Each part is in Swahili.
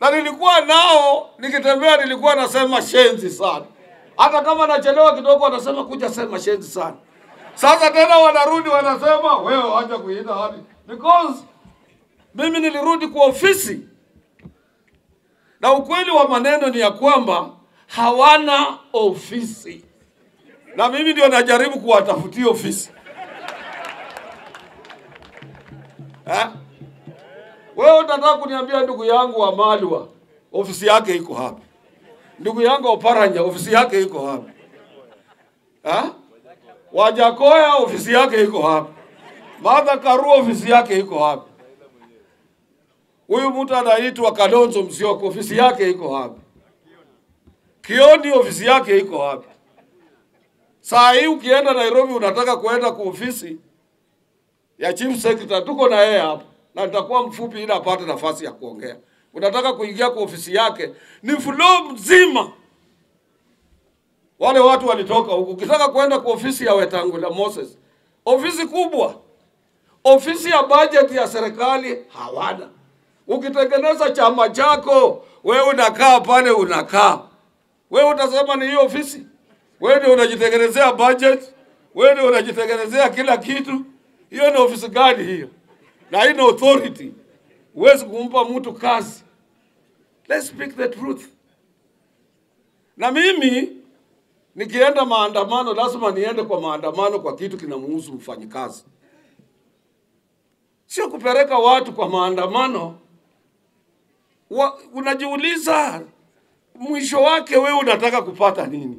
na nilikuwa nao nikitembea, nilikuwa nasema shenzi sana. Hata kama nachelewa kidogo, wanasema kuja sema shenzi sana. Sasa tena wanarudi wanasema wewe wacha kuita hadi because mimi nilirudi kwa ofisi, na ukweli wa maneno ni ya kwamba hawana ofisi, na mimi ndio najaribu kuwatafutia ofisi eh? Wewe unataka kuniambia ndugu yangu wa Malwa ofisi yake iko wapi? Ndugu yangu wa Paranya ofisi yake iko wapi? Ha? Wajakoya ofisi yake iko wapi? Martha Karua ofisi yake iko wapi? Huyu mtu anaitwa Kalonzo Musyoka ofisi yake iko wapi? Kioni ofisi yake iko wapi? Saa hii ukienda Nairobi unataka kuenda kwa ofisi ya chief secretary, tuko na yeye hapa na nitakuwa mfupi ili apate nafasi ya kuongea. Unataka kuingia kwa ofisi yake, ni floor mzima, wale watu walitoka huku. Ukitaka kwenda kwa ofisi ya Wetangula Moses, ofisi kubwa, ofisi ya budget ya serikali hawana. Ukitengeneza chama chako, wewe unakaa pale, unakaa wewe, utasema ni hiyo ofisi? Wewe ndio unajitengenezea budget, wewe ndio unajitengenezea kila kitu. Hiyo ni ofisi gani hiyo? na haina authority. Huwezi kumpa mtu kazi. Let's speak the truth. Na mimi nikienda maandamano, lazima niende kwa maandamano kwa kitu kinamuhusu mfanyikazi, sio kupeleka watu kwa maandamano wa, unajiuliza mwisho wake wewe unataka kupata nini?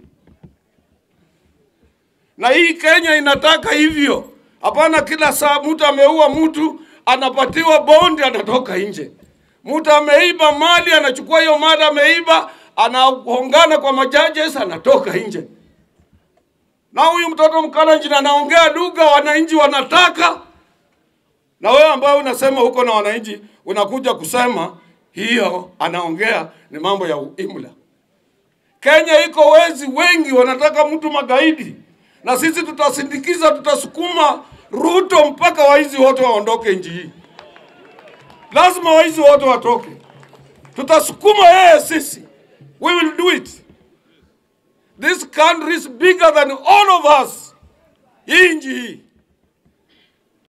Na hii Kenya inataka hivyo. Hapana, kila saa mtu ameua mtu anapatiwa bondi, anatoka nje. Mtu ameiba mali, anachukua hiyo mali ameiba, anahongana kwa majajes, anatoka nje. Na huyu mtoto Mkalenjin anaongea lugha wananchi wanataka, na wewe ambaye unasema huko na wananchi unakuja kusema hiyo anaongea ni mambo ya imla. Kenya iko wezi wengi, wanataka mtu magaidi, na sisi tutasindikiza, tutasukuma Ruto mpaka waizi wote waondoke nchi hii. Lazima waizi wote watoke, tutasukuma yeye sisi. We will do it. This country is bigger than all of us. Hii nchi hii